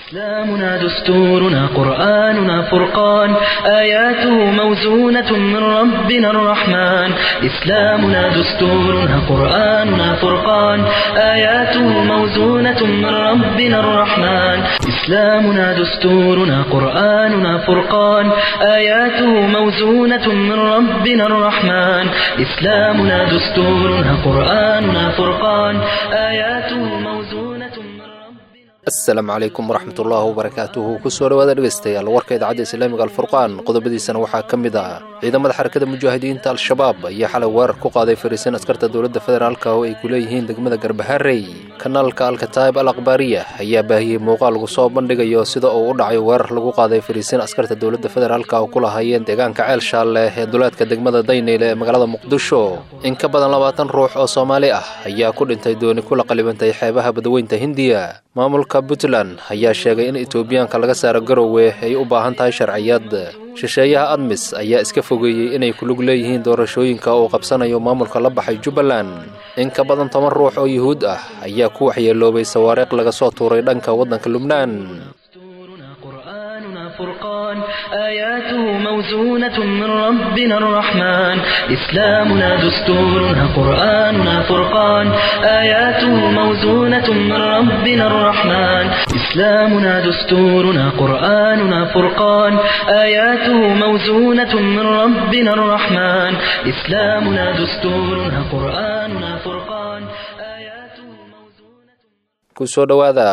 إسلامنا دستورنا قرآننا فرقان آياته موزونة من ربنا الرحمن إسلامنا دستورنا قرآننا فرقان آياته موزونة من ربنا الرحمن إسلامنا دستورنا قرآننا فرقان آياته موزونة من ربنا الرحمن إسلامنا دستورنا قرآننا فرقان آياته موزونة من ربنا asalaamu calaykum waraxmatullaahi wabarakaatuhu kusoo dhawaada dhegaystayaal warka idaacadda islaamiga alfurqaan qodobadiisana waxaa ka mid ah ciidamada xarakada mujaahidiinta al-shabaab ayaa xalay weerar ku qaaday fariisin askarta dowladda federaalka oo ay ku leeyihiin degmada garbaharey kanaalka alkataib al akhbaariya ayaa baahiyey muuqaal lagu soo bandhigayo sida uu u dhacay weerar lagu qaaday fariisin askarta dowladda federaalka oo ku lahaayeen deegaanka ceel shaalle ee duleedka degmada dayneyle ee magaalada muqdisho in ka badan labaatan ruux oo soomaali ah ayaa ku dhintay dooni kula qalibantay xeebaha badweynta hindiya maamulka puntland ayaa sheegay in etoobiyaanka laga saaro garowe ay u baahan tahay sharciyad shisheeyaha admis ayaa iska fogeeyey inay kulug leeyihiin doorashooyinka uu qabsanayo maamulka la baxay jubbaland in ka badan toban ruux oo yuhuud ah ayaa ku waxyeeloobay sawaariiq laga soo tuuray dhanka waddanka lubnaan دستورنا قرآننا فرقان آياته موزونة من ربنا الرحمن إسلامنا دستورنا قرآننا فرقان آياته موزونة من ربنا الرحمن إسلامنا دستورنا قرآننا فرقان آياته موزونة من ربنا الرحمن إسلامنا دستورنا قرآننا فرقان آياته موزونة kusoo dhowaada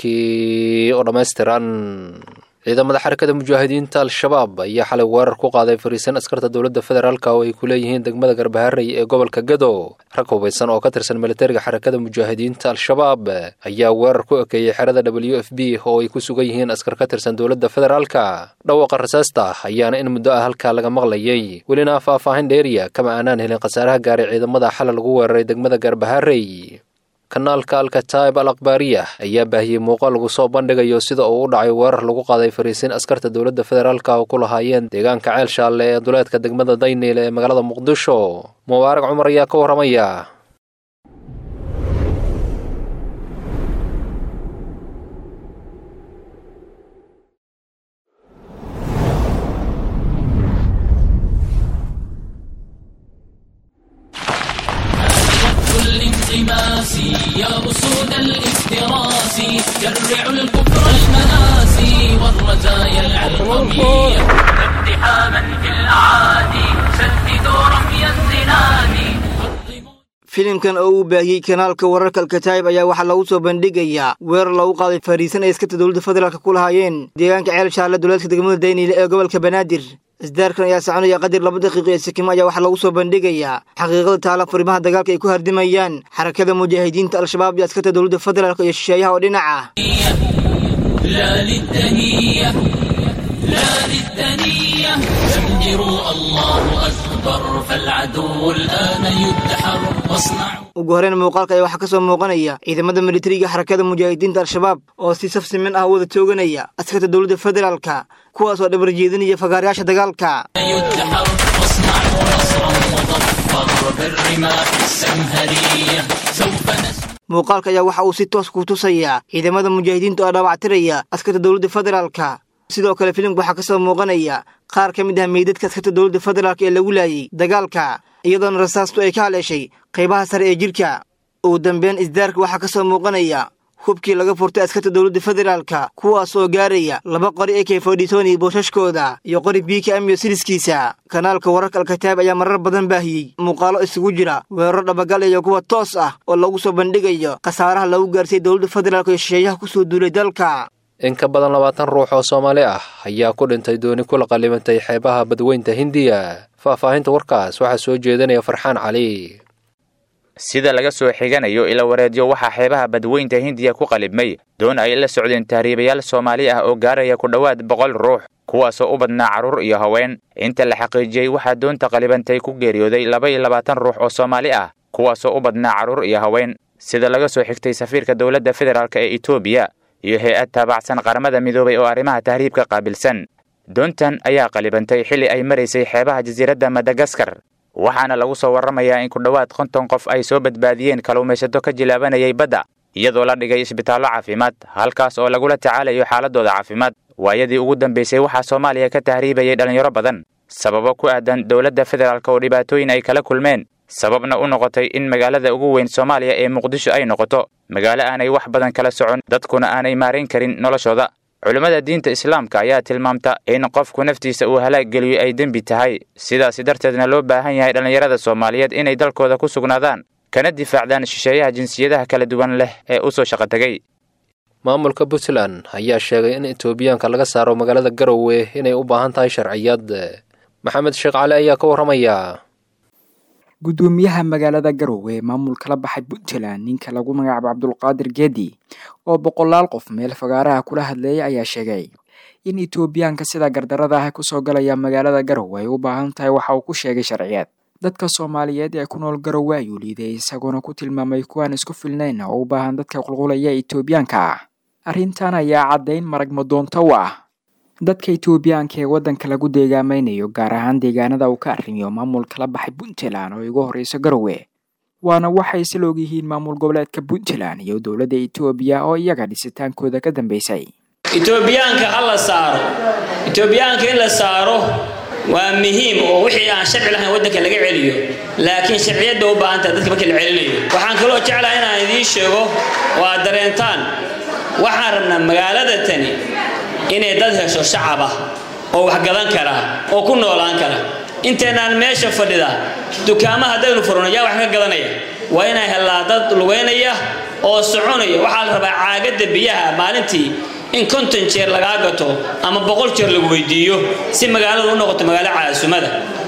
warkii oo dhammaystiran ciidamada xarakada mujaahidiinta al-shabaab ayaa xalay weerar ku qaaday fariisan askarta dowladda federaalk oo ay ku leeyihiin degmada garbaharey ee gobolka gado rag hubaysan oo ka tirsan militariga xarakada mujaahidiinta al-shabaab ayaa weerar ku ekeeyey xerada w f b oo ay ku sugan yihiin askar ka tirsan dowladda federaalka dhawaqa rasaasta ayaana in muddo ah halkaa laga maqlayay welina faahfaahin dheeriya kama aanaan helin khasaaraha gaaray ciidamada xalay lagu weeraray degmada garbaharey kanaalka alkataib al akhbaariya ayaa baahiyey muuqaal lagu soo bandhigayo sida uu u dhacay weerar lagu qaaday fariisin askarta dowladda federaalka oo ku lahaayeen deegaanka ceel shaalle ee duleedka degmada dayneyle ee magaalada muqdisho mubaarag cumar ayaa ka warramaya الانغماس يا أسود الافتراس شرعوا الكفر المناسي والرزايا العلقمية اقتحاما في الأعادي سددوا رمي الزناد filimkan oo uu baahiyey kanaalka wararka alkataayib ayaa waxaa lagu soo bandhigayaa weerar lagu qaaday fariisan ay askarta dowladda federaalk ku lahaayeen deegaanka ceel shaalle duleedka degmada dayniile ee gobolka banaadir isdaarkan ayaa soconaya qadir laba daqiiqo ee sikimo ayaa waxaa lagu soo bandhigayaa xaqiiqada taala furimaha dagaalka ay ku hardimayaan xarakada mujaahidiinta al-shabaab iyo askarta dowladda federaalk iyo shisheeyaha oo dhinac ah لا للدنية لا للدنية زمجروا الله أكبر فالعدو الآن يدحر واصنعوا ugu horreyn muuqaalka ayaa waxaa ka soo muuqanaya ciidamada militariga xarakada mujaahidiinta al-shabaab oo si saf siman ah wada tooganaya askarta dowladda federaalka kuwaas oo dhabar jeedinaya fagaarayaasha dagaalka يدحر واصنعوا نصرا مظفر بالرماح السمهرية سوف نسمع muuqaalka ayaa waxa uu si toos ku tusayaa ciidamada mujaahidiinta oo dhaawactiraya askarta dowladda federaalka sidoo kale filimka waxaa ka soo muuqanaya qaar ka mid ah meydadka askarta dowladda federaalka ee lagu laayay dagaalka iyadoona rasaastu ay ka haleeshay qaybaha sare ee jidhka ugu dambeyn isdaarka waxaa ka soo muuqanaya hubkii laga furtay askarta dowladda federaalka kuwaas oo gaaraya laba qori ee kefodhisoni boosashkooda iyo qori biika amiyo siriskiisa kanaalka wararka alkataab ayaa marar badan baahiyey muuqaalo isugu jira weeraro dhabagal iyo kuwa toos ah oo lagu soo bandhigayo khasaaraha lagu gaarsiiyey dowladda federaalk iyo shisheeyaha kusoo duulay dalka in ka badan labaatan ruux oo soomaali ah ayaa ku dhintay dooni kula qalibantay xeebaha badweynta hindiya faahfaahinta warkaas waxaa soo jeedinaya farxaan cali sida laga soo xiganayo ila wareedyo waxaa xeebaha badweynta hindiya ku qalibmay doon ay la socdeen tahriibayaal soomaali ah oo gaaraya ku dhowaad boqol ruux kuwaasoo u badnaa carruur iyo haween inta la xaqiijiyey waxaa doonta qalibantay ku geeriyooday laba iyo labaatan ruux oo soomaali ah kuwaasoo u badnaa carruur iyo haween sida laga soo xigtay safiirka dowladda federaalk ee etoobiya iyo hay-ad taabacsan qaramada midoobay oo arrimaha tahriibka qaabilsan doontan ayaa qalibantay xilli ay maraysay xeebaha jasiiradda madagaskar waxaana lagu soo warramayaa in ku dhowaad konton qof ay soo badbaadiyeen kalluumaysato ka jilaabanayay badda iyadoo la dhigay isbitaallo caafimaad halkaas oo lagula tacaalayo xaaladooda caafimaad waayadii ugu dambaysay waxaa soomaaliya ka tahriibayay dhallinyaro badan sababo ku aadan dowladda federaalk oo dhibaatooyin ay kala kulmeen sababna u noqotay in magaalada ugu weyn soomaaliya ee muqdisho ay noqoto magaalo aanay wax badan kala socon dadkuna aanay maarayn karin noloshooda culimmada diinta islaamka ayaa tilmaamta in qofku naftiisa uu halaag geliyo ay dembi tahay sidaasi darteedna loo baahan yahay dhallinyarada soomaaliyeed inay dalkooda ku sugnaadaan kana difaacdaan shisheeyaha jinsiyadaha kala duwan leh ee u soo shaqo tegey maamulka puntland ayaa sheegay in etoobiyaanka laga saaro magaalada garowe inay u baahan tahay sharciyad maxamed sheekh cali ayaa ka warramaya gudoomiyaha magaalada garowe maamulka la baxay puntland ninka lagu magacaabo cabdulqaadir geedi oo boqolaal qof meel fagaaraha kula hadleeyay ayaa sheegay in etoobiyaanka sida gardarada ah kusoo galaya magaalada garowe ay u baahan tahay waxa uu ku sheegay sharciyeed dadka soomaaliyeed ee ku nool garowe ayuu liiday isagoona ku tilmaamay kuwaan isku filnayn oo u baahan dadka qulqulaya etoobiyaanka ah arrintan ayaa caddayn marag madoonto u ah dadka etoobiyaanka ee waddanka lagu deegaamaynayo gaar ahaan deegaanada uu ka arrimiyo maamulka la baxay puntland oo igu horreyso garowe waana waxay isla ogyihiin maamul goboleedka puntland iyo dowladda etoobiya oo iyaga dhisitaankooda ka dambeysay etoobiyaanka ha la saaro etoobiyaanka in la saaro waa muhiim oo wixii aan sharci lahayn waddanka laga celiyo laakiin sharciyadda u baahantaha dadka markii la celinayo waxaan kaloo jeclaha inaan idiin sheego oo aad dareentaan waxaan rabnaa magaalada tani inay dad hesho shacab ah oo wax gadan kara oo ku noolaan kara intaynaan meesha fadhida dukaama haddaynu furno yaa wax ka gadanaya waa inay hellaa dad lugaynaya oo soconaya waxaa la rabaa caagadda biyaha maalintii in konton jeer lagaa gato ama boqol jeer lagu weydiiyo si magaaladu u noqoto magaalo caasumada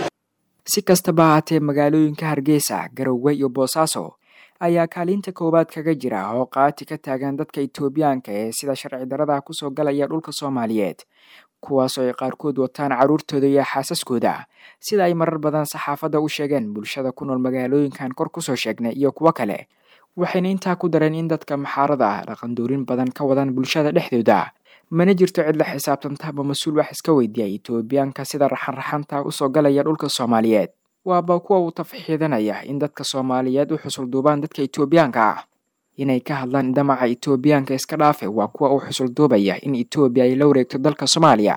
si kastaba ahaatee magaalooyinka hargeysa garowe iyo boosaaso ayaa kaalinta koowaad kaga jira oo qaati ka taagan dadka etoobiyaanka ee sida sharci darada kusoo galaya dhulka soomaaliyeed kuwaasoo ay qaarkood wataan carruurtooda iyo xaasaskooda sida ay marar badan saxaafadda u sheegeen bulshada ku nool magaalooyinkan kor kusoo sheegnay iyo kuwo kale waxayna intaa ku dareen in dadka maxaarada ah dhaqandoorin badan ka wadaan bulshada dhexdooda mana jirto cid la xisaabtanta ama mas-uul wax iska weydiiya etoobiyaanka sida raxanraxanta usoo galaya dhulka soomaaliyeed waaba kuwa uu tafxiidanaya in dadka soomaaliyeed u xusul duubaan dadka etoobiyaanka ah inay ka hadlaan damaca etoobiyaanka iska dhaafe waa kuwa uu xusul duubaya in etoobiya ay la wareegto dalka soomaaliya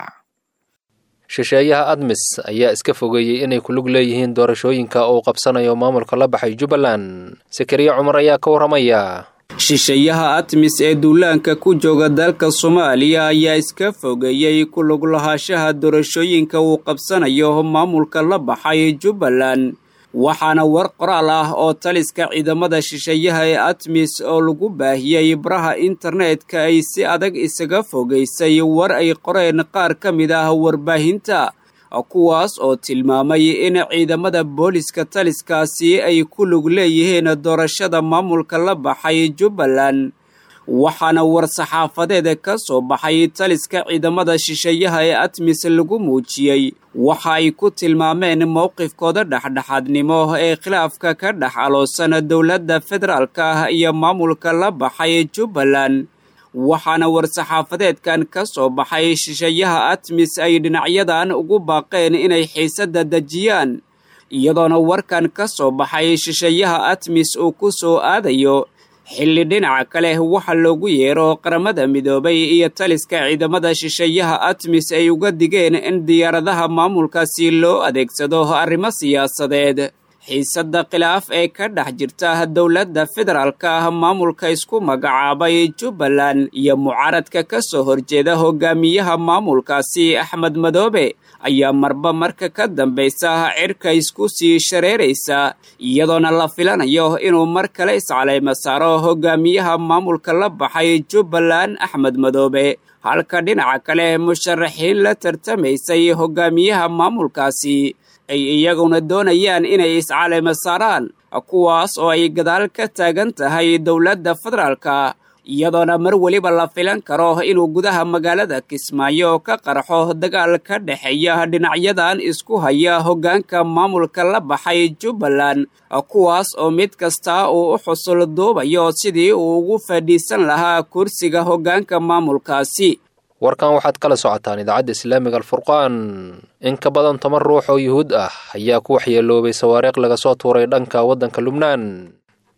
shisheeyaha admis ayaa iska fogeeyey inay ku lug leeyihiin doorashooyinka uu qabsanayo maamulka la baxay jubbaland sakariya cumar ayaa ka warramaya shisheeyaha atmis ee duulaanka ku jooga dalka soomaaliya ayaa iska fogeeyey ku lug lahaashaha doorashooyinka uu qabsanayo maamulka la baxay jubbaland waxaana war qoraal ah oo taliska ciidamada shisheeyaha ee atmis oo lagu baahiyey baraha internetka ay si adag isaga fogaysay war ay qoreen qaar ka mid ah warbaahinta kuwaas oo tilmaamay in ciidamada booliska taliskaasi ay ku lug leeyihiin doorashada maamulka la baxay jubbaland waxaana war-saxaafadeed ka soo baxay taliska ciidamada shisheeyaha ee atmis lagu muujiyey waxa ay ku tilmaameen mowqifkooda dhexdhexaadnimo ee khilaafka ka dhex aloosan dowladda federaalka ah iyo maamulka la baxay jubbaland waxaana war-saxaafadeedkan ka soo baxay shisheeyaha atmis ay dhinacyadan ugu baaqeen inay xiisadda dejiyaan iyadoona warkan ka soo baxay shisheeyaha atmis uu ku soo aadayo xilli dhinaca kale waxa loogu yeero qaramada midoobay iyo taliska ciidamada shisheeyaha atmis ay uga digeen in diyaaradaha maamulkaasi loo adeegsado arrimo siyaasadeed xiisadda khilaaf ee ka dhex jirta dowladda federaalka ah maamulka isku magacaabay jubbaland iyo mucaaradka ka soo horjeeda hogaamiyaha maamulkaasi axmed madoobe ayaa marba marka ka dambaysa cirka isku sii shareeraysa iyadoona la filanayo inuu mar kale iscaleymo saaro hogaamiyaha maamulka la baxay jubbaland axmed madoobe halka dhinaca kale musharaxiin la tartamaysay hogaamiyaha maamulkaasi ay iyaguna doonayaan inay iscaleymo saaraan kuwaas oo ay gadaal ka taagan tahay dowladda federaalka iyadoona mar weliba la filan karo inuu gudaha magaalada kismaayo ka qarxo dagaal ka dhexeeya dhinacyadan isku haya hoggaanka maamulka la baxay jubbaland kuwaas oo mid kasta uu u xusul duubayo sidii uu ugu fadhiisan lahaa kursiga hoggaanka maamulkaasi warkan waxaad kala socotaan idaacadda islaamiga alfurqaan in ka badan toban ruux oo yuhuud ah ayaa ku waxyeeloobay sawaariikh laga soo tuuray dhanka waddanka lubnaan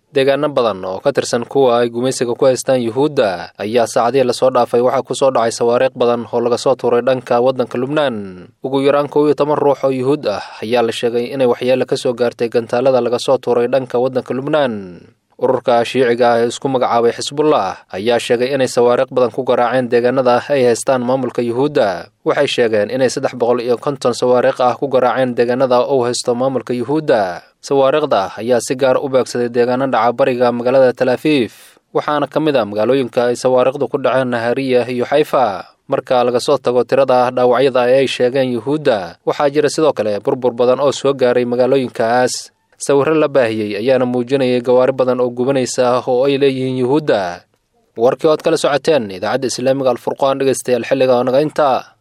deegaano badan oo ka tirsan kuwa ay gumaysiga ku haystaan yuhuudda ayaa saacadihii lasoo dhaafay waxaa ku soo dhacay sawaariikh badan oo laga soo tuuray dhanka waddanka lubnaan ugu yaraan kow iyo toban ruux oo yuhuud ah ayaa la sheegay inay waxyeelo ka soo gaartay gantaalada laga soo tuuray dhanka waddanka lubnaan ururka shiiciga ah ee isku magacaabay xisbullah ayaa sheegay inay sawaariikh badan ku garaaceen deegaanada ay haystaan maamulka yuhuudda waxay sheegeen inay saddex boqol iyo konton sawaariikh ah ku garaaceen deegaanada uu haysto maamulka yuhuudda sawaariikhda ayaa si gaar u beegsaday deegaano dhaca bariga magaalada talaafiif waxaana ka mid a magaalooyinka ay sawaariikhdu ku dhaceen nahariya iyo xayfa marka laga soo tago tirada dhaawacyada ee ay sheegeen yuhuudda waxaa jira sidoo kale burbur badan oo soo gaaray magaalooyinkaas sawirro la baahiyey ayaana muujinayay gawaari badan oo gubanaysa oo ay leeyihiin yuhuudda warkii ood kala socoteen idaacadda islaamiga alfurqaan dhegaystayaal xilliga naga inta